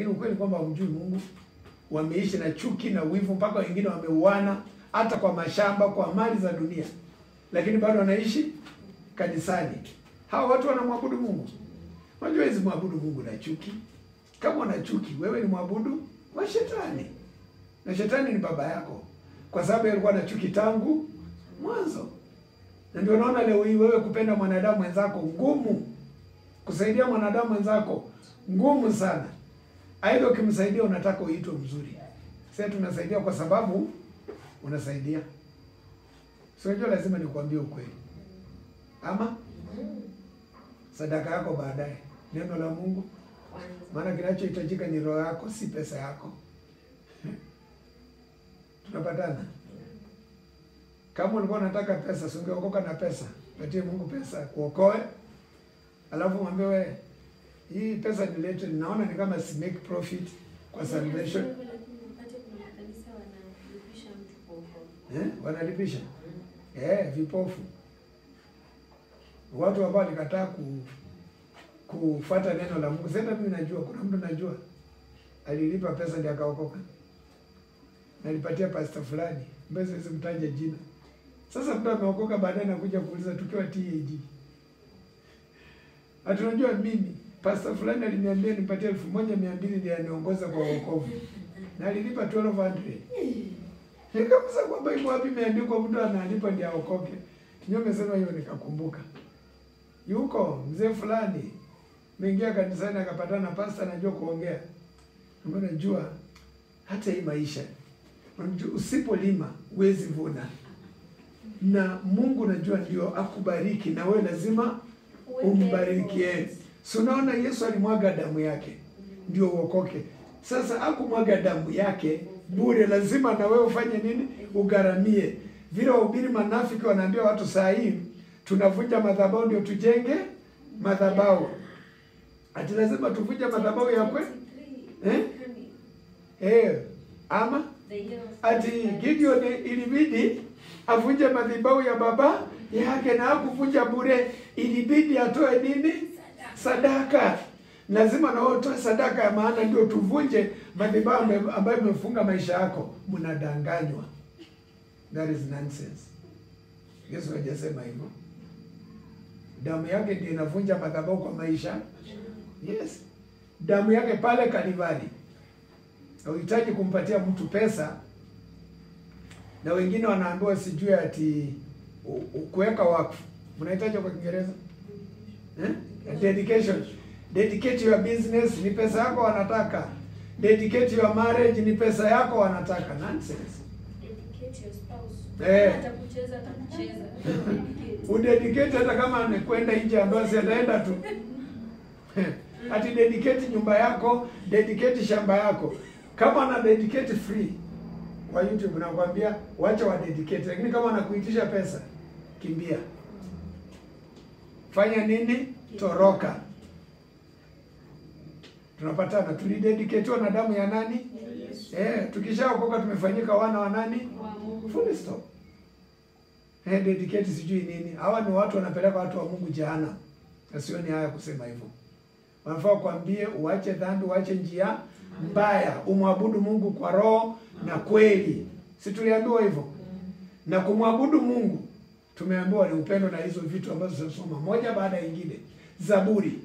lakini ukweli kwamba hamjui Mungu. Wameishi na chuki na wivu, mpaka wengine wameuana hata kwa mashamba, kwa mali za dunia, lakini bado wanaishi kanisani. Hawa watu wanamwabudu Mungu. Unajua hizi mwabudu Mungu na chuki. Kama una chuki, wewe ni mwabudu wa shetani, na shetani ni baba yako, kwa sababu alikuwa na chuki tangu mwanzo. Na ndio unaona leo hii wewe kupenda mwanadamu mwenzako ngumu, kusaidia mwanadamu mwenzako ngumu sana. Aidha ukimsaidia unataka uitwe mzuri. Sasa tunasaidia kwa sababu unasaidia. Si unajua lazima nikwambie ukweli. Ama sadaka yako baadaye, neno la Mungu, maana kinachohitajika ni roho yako, si pesa yako. Tunapatana? Kama ulikuwa unataka pesa, si ungeokoka na pesa. Patie Mungu pesa kuokoe, alafu mwambie we, hii pesa nilete, ninaona ni kama si make profit kwa salvation. Eh, wanalipisha eh, vipofu, watu ambao walikataa ku kufuata neno la Mungu. Sasa mimi najua kuna mtu najua alilipa pesa ndiye akaokoka, nalipatia pastor fulani, mbona siwezi mtaja jina. Sasa mtu ameokoka, baadaye nakuja kuuliza tukiwa TAG, hatunajua mimi pastor fulani aliniambia nipatie elfu moja mia mbili ndiye aniongoza kwa wokovu na alilipa 1200 Nikamuza kwamba iko wapi imeandikwa mtu analipa ndiye aokoke. Nyo umesema hiyo nikakumbuka. Yuko mzee fulani meingia kanisani akapatana na pastor anajua kuongea. Mbona najua hata hii maisha unajua usipolima huwezi vuna. Na Mungu najua ndio akubariki na wewe lazima umbarikie. Si unaona Yesu alimwaga damu yake ndio uokoke. Sasa akumwaga damu yake bure, lazima na wewe ufanye nini? Ugharamie. Vile wahubiri manafiki wanaambia watu saa hii tunavunja madhabahu ndio tujenge madhabahu. Ati lazima tuvunje madhabahu ya kwe eh? Eh, ama ati Gideon ilibidi avunje madhabahu ya baba yake na hakuvunja bure, ilibidi atoe nini? Sadaka. Lazima na wewe utoe sadaka ya maana ndio tuvunje madhabahu ambayo imefunga maisha yako. Mnadanganywa. That is nonsense. Yesu hajasema hivyo. Damu yake ndio inavunja madhabahu kwa maisha. Yes. Damu yake pale Kalivari. Hauhitaji kumpatia mtu pesa, na wengine wanaambiwa sijui ati kuweka wakfu. Mnahitaji kwa Kiingereza eh? Dedication. Dedicate your business ni pesa yako wanataka. Dedicate your marriage ni pesa yako wanataka. Nonsense. Eh. Udedicate hata kama anakwenda nje ambayo si ataenda tu. Ati dedicate nyumba yako, dedicate shamba yako. Kama ana dedicate free kwa YouTube nakwambia wacha wa dedicate, lakini kama anakuitisha pesa kimbia. Fanya nini? Toroka. Tunapatana, tulidedicatiwa na damu ya nani? Eh, tukishaokoka tumefanyika wana wa nani? Full stop. Eh, dedicate sijui nini. Hawa ni watu wanapeleka watu wa Mungu jehanamu. Na sioni haya kusema hivyo. Wanafaa kuambie uache dhambi, uache njia mbaya, umwabudu Mungu kwa roho na kweli. Si tuliambiwa hivyo? Na kumwabudu Mungu tumeambiwa ni upendo na hizo vitu ambazo tunasoma moja baada ya nyingine. Zaburi.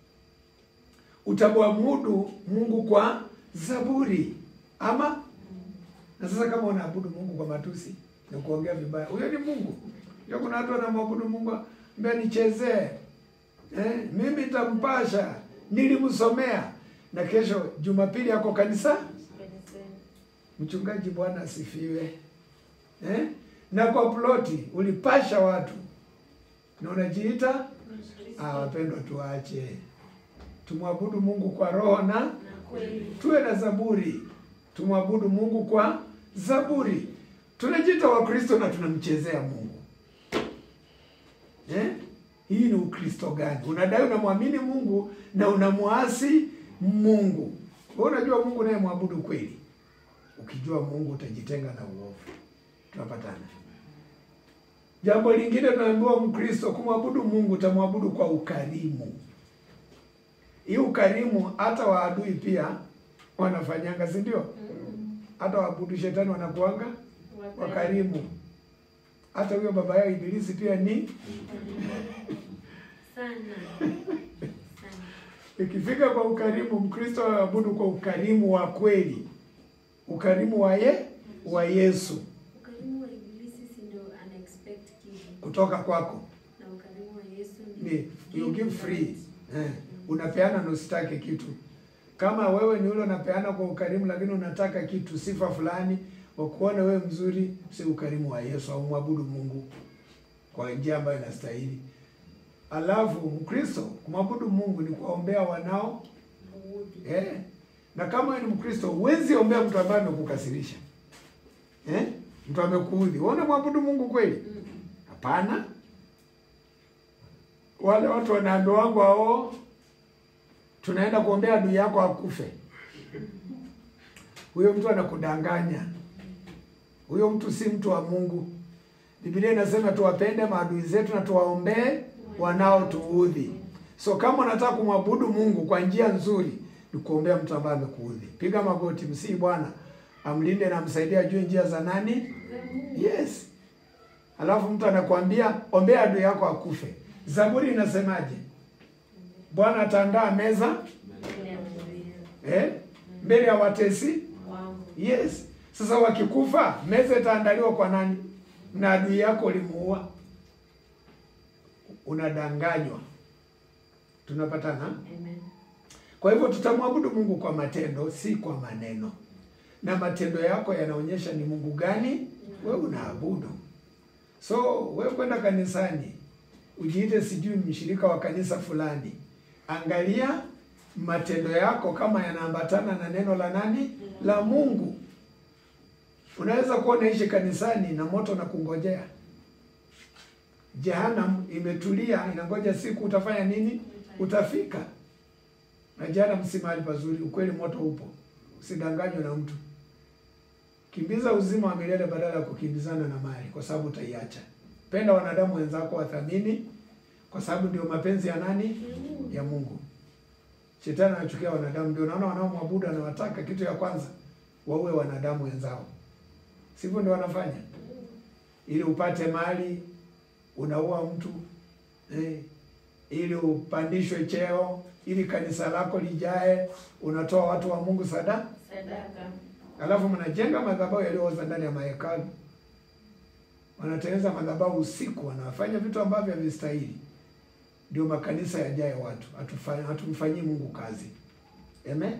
Utamwabudu Mungu kwa zaburi. Ama na sasa kama unaabudu Mungu kwa matusi na kuongea vibaya, huyo ni Mungu. Ndio kuna watu wanamwabudu Mungu mbona nichezee. Eh, mimi nitampasha, nilimsomea na kesho Jumapili yako kanisa. Mchungaji, Bwana asifiwe. Eh? Na kwa ploti ulipasha watu na unajiita ah, wapendwa, tuache tumwabudu Mungu kwa roho na tuwe na zaburi. Tumwabudu Mungu kwa zaburi. Tunajiita Wakristo na tunamchezea Mungu eh? Hii ni Ukristo gani? Unadai unamwamini Mungu na unamwasi Mungu. Wewe unajua Mungu naye mwabudu kweli. Ukijua Mungu utajitenga na uovu. Tunapatana. Jambo lingine tunaambiwa Mkristo kumwabudu Mungu utamwabudu kwa ukarimu. Hii ukarimu hata waadui pia wanafanyanga, si ndio? Mm. Hata waabudu shetani wanakuanga Wakarimu. wakarimu. Hata huyo baba yao Ibilisi pia ni Sana. Sana. ikifika kwa ukarimu, Mkristo aabudu kwa ukarimu wa kweli, ukarimu wa ye wa Yesu Ukarimu wa Ibilisi si ndio ana expect kitu. kutoka kwako Na ukarimu wa Yesu ni you give free eh, unapeana na usitake kitu. Kama wewe ni ule unapeana kwa ukarimu, lakini unataka kitu, sifa fulani, wakuone wewe mzuri, si ukarimu wa Yesu au mwabudu Mungu kwa njia ambayo inastahili. Alafu Mkristo kumwabudu Mungu ni kuwaombea wanao Muudhi. eh, na kama wewe ni Mkristo huwezi ombea mtu ambaye amekukasirisha eh, mtu amekuudhi, wewe unamwabudu Mungu kweli? Mm. Hapana. Wale watu wanaambia wangu hao, tunaenda kuombea adui yako akufe. Huyo mtu anakudanganya. Huyo mtu si mtu wa Mungu. Biblia inasema tuwapende maadui zetu na tuwaombee wanaotuudhi. So kama unataka kumwabudu Mungu kwa njia nzuri, ni kuombea mtu ambaye amekuudhi. Piga magoti, msii Bwana amlinde na amsaidie ajue njia za nani? Yes. Alafu mtu anakuambia ombea adui yako akufe. Zaburi inasemaje? Bwana ataandaa meza Mbele ya Mungu eh, mbele ya watesi. wangu. Yes. Sasa wakikufa, meza itaandaliwa kwa nani? Na adui yako ulimuua. Unadanganywa. Tunapatana? Amen. Kwa hivyo tutamwabudu Mungu kwa matendo, si kwa maneno. Na matendo yako yanaonyesha ni Mungu gani wewe unaabudu. So wewe kwenda kanisani ujiite sijui mshirika wa kanisa fulani, angalia matendo yako kama yanaambatana na neno la nani la Mungu. Unaweza kuwa unaishi kanisani na moto na kungojea. Jehanamu imetulia inangoja siku utafanya nini? Utafika. Na jehanamu si mahali pazuri, ukweli moto upo. Usidanganywe na mtu. Kimbiza uzima wa milele badala ya kukimbizana na mali, kwa sababu utaiacha. Penda wanadamu wenzako, wathamini, kwa sababu ndio mapenzi ya nani? Ya Mungu. Shetani anachukia wanadamu, ndio naona wanaomwabudu anawataka kitu ya kwanza waue wanadamu wenzao, sivyo? Ndio wanafanya ili upate mali, unaua mtu eh, ili upandishwe cheo, ili kanisa lako lijae, unatoa watu wa Mungu sada Sadaka. Alafu mnajenga madhabahu yaliyooza ndani ya mahekalu, wanatengeneza madhabahu usiku, wanafanya vitu ambavyo havistahili. Ndio makanisa yajaye watu, Hatufa- hatumfanyii Mungu kazi. Amen,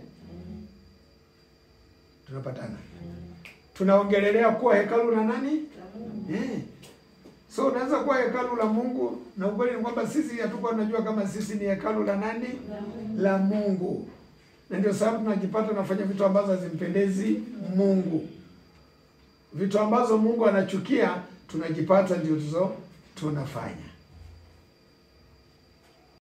tunapatana. Tunaongelelea kuwa hekalu la nani? Eh. So unaweza kuwa hekalu la Mungu na ukweli ni kwamba sisi hatukuwa tunajua kama sisi ni hekalu la nani? La Mungu. Na ndio sababu tunajipata tunafanya vitu ambazo hazimpendezi Mungu. Vitu ambazo Mungu anachukia tunajipata ndio tuzo tunafanya.